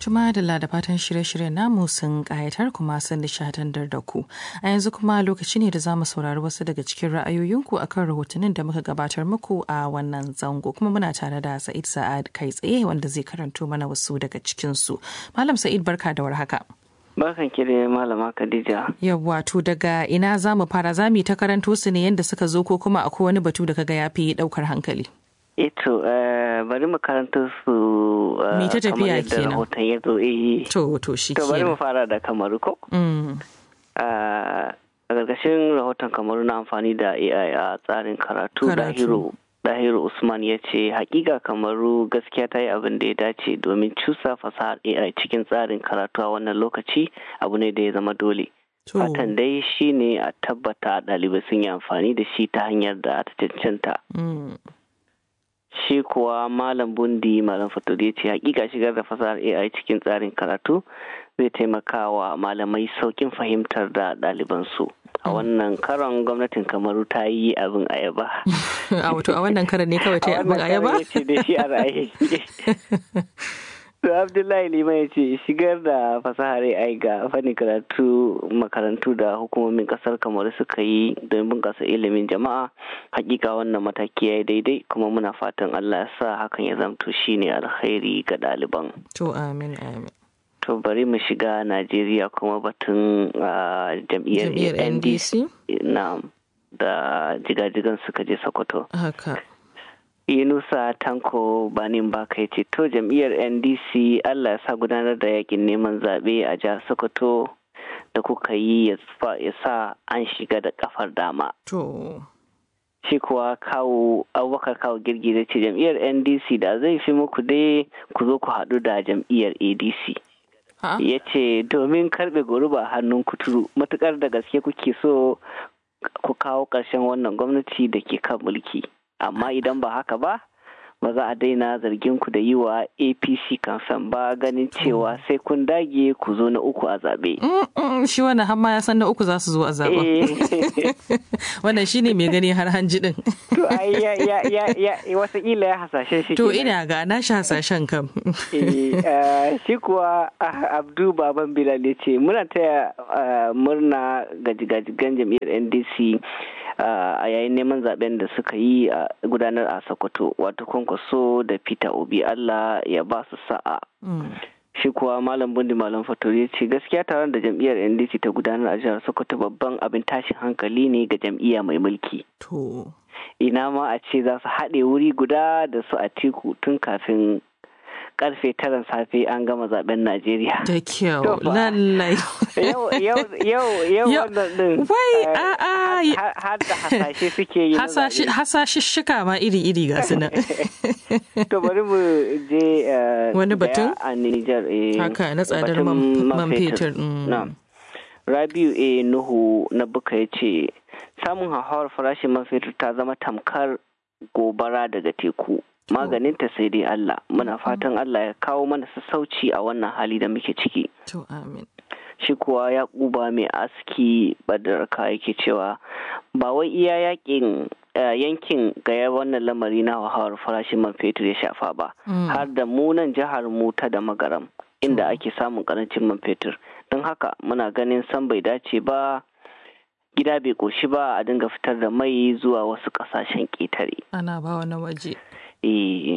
Tuma da da fatan shirye-shiryen namu sun ƙayatar kuma sun nishadantar da ku. A yanzu kuma lokaci ne da za mu saurari wasu daga cikin ra'ayoyinku akan rahotannin da muka gabatar muku a wannan zango. Kuma muna tare da Sa'id Sa'ad kai tsaye wanda zai karanto mana wasu daga cikinsu. Malam Sa'id barka da warhaka. Barkan ki da malama Khadija. Yawwa to daga ina za mu fara za mu ta karanto su ne yadda suka zo ko kuma akwai wani batu da kaga ya fi ɗaukar hankali. Eto bari mu karanta su Mi ta tafiya kenan. rahoton ya zo eh. To to shi To bari mu kenan. fara da kamaru ko? Mm. A ƙarƙashin rahoton kamaru na amfani da AI a tsarin karatu Karatu. Dahiru Dahiru Usman ya ce hakika kamaru gaskiya ta yi abin da ya dace domin cusa fasahar AI cikin tsarin karatu a wannan lokaci abu ne da ya zama dole. To Fatan dai shi ne a tabbata ɗalibai sun yi amfani da shi ta hanyar da ta cancanta. mm. Shi kuwa Malam Bundi Malam Faturi ya ce hakika shigar da fasahar AI cikin tsarin karatu zai taimaka wa malamai saukin fahimtar da ɗalibansu. A wannan karon gwamnatin Kamaru ta yi abin ayaba. a wato a wannan karan ne kawai ta yi abin ayaba? ya ce da shi a ra'ayi. To Abdullahi Liman ya ce shigar da fasahar AI ga fannin karatu makarantu da hukumomin kasar Kamaru suka yi don bunƙasa ilimin jama'a hakika wannan mataki ya yi daidai kuma muna fatan Allah ya sa hakan ya zamto shine alkhairi ga ɗaliban. To amin amin. To bari mu shiga Najeriya kuma batun ah, jam'iyyar Jam'iyyar NDC. NDC? na da jigajigan suka je Sokoto. Haka. Yunusa Tanko Banin Baka ya ce to jam'iyyar NDC Allah ya sa gudanar da yakin neman zaɓe a jihar Sokoto da kuka yi ya fa- ya sa an shiga da kafar dama. To. Shi kuwa kawo abubakar kawo girgi da ce jam'iyyar NDC da zai fi muku dai ku zo ku haɗu da jam'iyyar ADC. Ha? ya ce domin karbe goruba a hannun kuturu matukar da gaske kuke so ku kawo ƙarshen wannan gwamnati da ke kan mulki amma idan ba haka ba ba za a daina zargin ku da yi wa apc kansan ba ganin cewa sai kun dage ku zo na uku a zaɓe. Mm, mm, Shi wannan har ma ya san na uku za su zo a zaɓen. Eh, Wannan shi ne mai gani har hanji ɗin. to ai ya ya ya ya watakila ya hasashen shi To kenan. ina ga na shi hasashen kam. Eh, eh, shi kuwa ah, abdu baban bilal ya ce muna taya ah, murna ga jigajigan jam'iyyar ndc ah, a yayin neman zaben da suka yi a gudanar a sokoto wato kwankwaso da peter obi allah ya ba su sa'a Mm. shi kuwa malam bundi malam fatori ya ce gaskiya taron da jam'iyyar ndc ta gudanar a jihar sokoto babban abin tashin hankali ne ga jam'iyya mai mulki To. ina ma a ce za su haɗe wuri guda da su a tiku tun kafin karfe taran safe an gama zaben Najeriya. Da kyau. To fa. Lallai. Yau yau yau yau Yau- wannan din. Wai, eh, a'a, har- har- Har da hasashe suke yi. na Hasashi- zaɓe. Hasashishshika ma iri-iri ga su nan. To bari mu je eh, Wani daya batun? a Nijar. eh, Haka na tsadar batun man man fetur. mm. Na'am. Rabiu A. Nuhu na buka ya ce samun hauhawar farashin man fetur ta zama tamkar gobara daga teku. Maganinta sai dai Allah. Muna fatan Allah ya kawo mana sassauci a wannan hali da muke ciki. To amin. Shi kuwa ya kuba mai aski badarka yake cewa ba wai iya yakin eh, yankin gaya wannan lamari na hauhawar farashin man fetur ya shafa ba. Mm. har da munan jihar mu ta da magaram inda ake samun karancin man fetur don haka muna ganin san bai dace ba gida bai koshi ba a dinga fitar da mai zuwa wasu kasashen ƙetare Ana ba wani waje. eh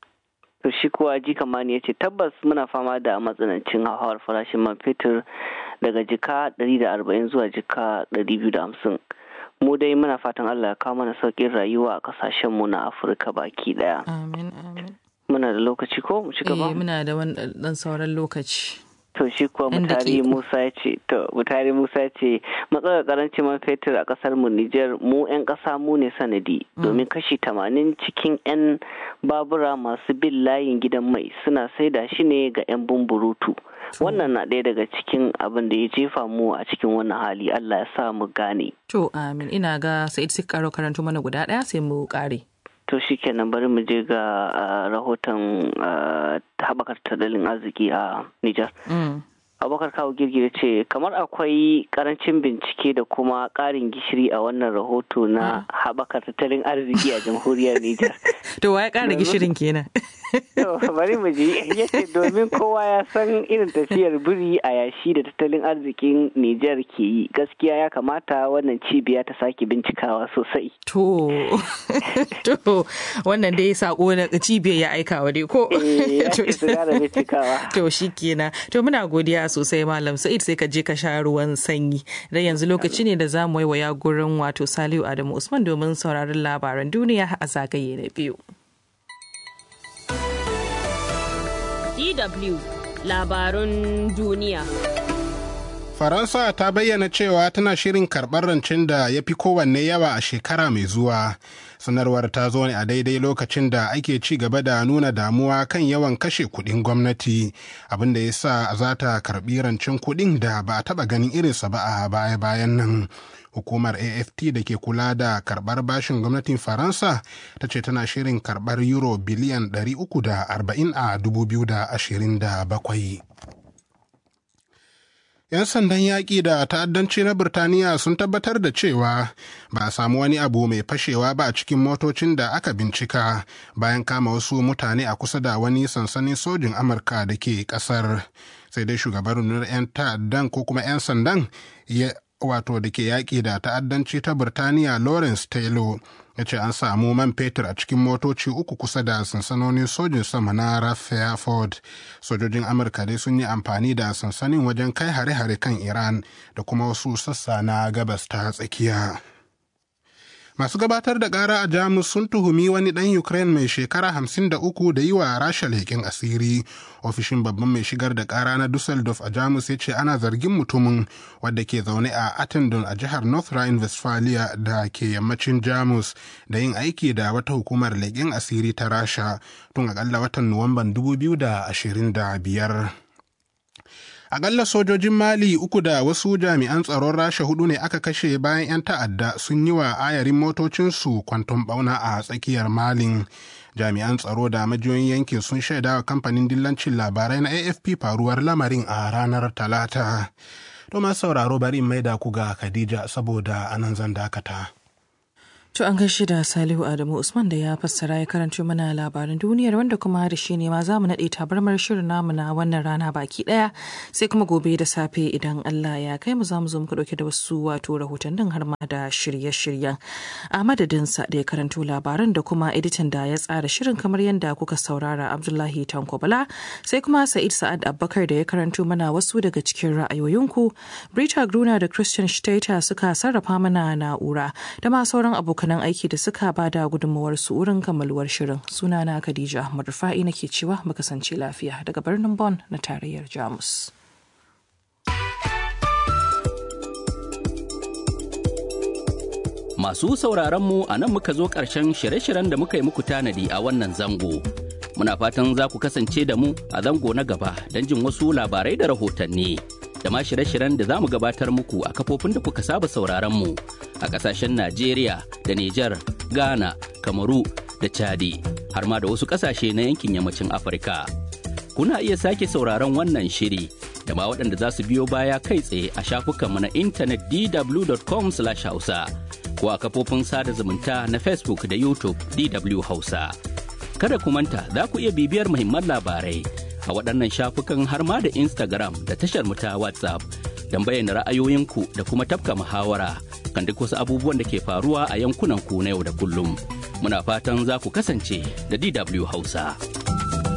to shi kuwa ji kamani ya ce tabbas muna fama da matsanancin hauhawar farashin man fetur daga jika 140 zuwa jika 250 mu dai muna fatan allah ya kawo mana sauƙin rayuwa a kasashen mu na afirka baki daya Amin amin. muna da lokaci ko mu ci gaba Eh muna da wani ɗan sauran lokaci. To shi kuwa Yan Mutari daƙiƙu. Musa ya ce, to Mutari Musa ya ce matsalar karancin man fetur a ƙasar mu Nijar mu 'yan ƙasa mu ne sanadi domin kashi tamanin cikin 'yan babura masu bin layin gidan mai suna saida shi ne ga 'yan bumburutu. Wannan na ɗaya daga cikin abin da ya jefa mu a cikin wannan hali Allah ya sa mu gane. To amin ina ga Sa'id sai karo karanto mana guda ɗaya sai mu ƙare. To shi kenan bari mu je ga ah, rahoton ah, haɓakar tattalin arziki a Nijar. Mm. abubakar kawo girgire ce kamar akwai karancin bincike da kuma karin gishiri a wannan rahoto na haɓaka tattalin arziki a jamhuriyar Nijar. To wa ya ƙara gishirin kenan. bari mu ji yace domin kowa ya san irin tafiyar biri a yashi da tattalin arzikin Nijar ke yi gaskiya ya kamata wannan cibiya ta sake bincikawa sosai. To, to wannan dai sako na cibiyar ya aikawa dai ko? To shi kenan. To muna godiya sosai Malam Sa'id sai ka je ka sha ruwan sanyi. Dan yanzu lokaci ne da za mu waiwaya gurin wato Saliu Adamu Usman domin sauraron labaran duniya a zagaye na biyu. DW labarun duniya. Faransa ta bayyana cewa tana shirin karɓar rancen da ya fi kowanne yawa a shekara mai zuwa. Sanarwar ta zo ne a daidai lokacin da ake ci gaba da nuna damuwa kan yawan kashe kuɗin gwamnati, abin da ya sa za ta karɓi rancen kuɗin da ba a taɓa ganin irinsa ba a baya-bayan nan. hukumar aft da ke kula da karbar bashin gwamnatin faransa ta ce tana shirin karbar euro biliyan 340 a 2027 'yan sandan yaƙi da ta'addanci na birtaniya sun tabbatar da cewa ba a samu wani abu mai fashewa ba a cikin motocin da aka bincika bayan kama wasu mutane a kusa da wani sansanin sojin amurka da ke ƙasar sai dai shugaban rundunar 'yan ta'addan ko kuma 'yan sandan ya wato da ke yaƙi da ta'addanci ta Birtaniya Lawrence Taylor ya ce an samu man fetur a cikin motoci uku kusa da sansanonin sojin sama na Rutherford. Sojojin Amurka dai sun yi amfani da sansanin wajen kai hare-hare kan Iran da kuma wasu sassa na gabas ta tsakiya. Masu gabatar da ƙara a Jamus sun tuhumi wani ɗan Ukraine mai shekara hamsin da uku da yi wa Rasha leƙen asiri. Ofishin babban mai shigar da ƙara na Dusseldorf a Jamus ya ce ana zargin mutumin wadda ke zaune a Attendon a jihar North Rhine-Westphalia da ke yammacin Jamus da yin aiki da wata hukumar leƙen asiri ta Rasha tun aƙalla watan Nuwamban 2025. Akalla sojojin Mali uku da wasu jami'an tsaron Rasha hudu ne aka kashe bayan 'yan ta'adda sun yi wa ayarin motocinsu kwanton bauna a tsakiyar Malin. Jami'an tsaro da majiyoyin yankin sun shaida wa kamfanin dillancin labarai na AFP faruwar lamarin a ranar Talata. Thomas sauraro bari in maida ku ga Khadija saboda anan zan dakata. To an gaishe da Salihu Adamu Usman da ya fassara ya karanto mana labaran duniyar wanda kuma da shi ne ma za mu naɗe tabarmar shirin namu na wannan rana baki ɗaya sai kuma gobe da safe idan Allah ya kai mu za mu zo muka ɗauke da wasu wato rahotannin har ma da shirye-shiryen. A madadinsa da ya karanto labaran da kuma editan da ya tsara shirin kamar yadda kuka saurara Abdullahi Tanko Bala sai kuma Sa'id Sa'ad Abubakar da ya karanto mana wasu daga cikin ra'ayoyinku. Brita Gruna da Christian Stater suka sarrafa mana na'ura da ma sauran abokan abokanan aiki da suka ba da gudunmawar su wurin kammaluwar shirin sunana khadija ahmad rufa'i nake cewa mu kasance lafiya daga birnin Bon na tarayyar jamus masu sauraron mu a nan muka zo ƙarshen shirye-shiryen da muka yi muku tanadi a wannan zango muna fatan za ku kasance da mu a zango na gaba don jin wasu labarai da rahotanni da ma shirye-shiryen da za mu gabatar muku a kafofin da kuka saba sauraron mu a kasashen Najeriya da Nijar, Ghana, Kamaru da Chadi har ma da wasu kasashe na yankin yammacin Afirka. Kuna iya sake sauraron wannan shiri da ma waɗanda za su biyo baya kai tsaye a shafukanmu na intanet dw.com/hausa ko a kafofin sada zumunta na Facebook da YouTube DW Hausa. Kada ku manta za ku iya bibiyar muhimman labarai a waɗannan shafukan har ma da Instagram da tashar mu ta WhatsApp don bayyana ra'ayoyinku da kuma tafka muhawara kan duk wasu abubuwan da ke faruwa a yankunan ku na yau da kullum. Muna fatan za ku kasance da DW Hausa.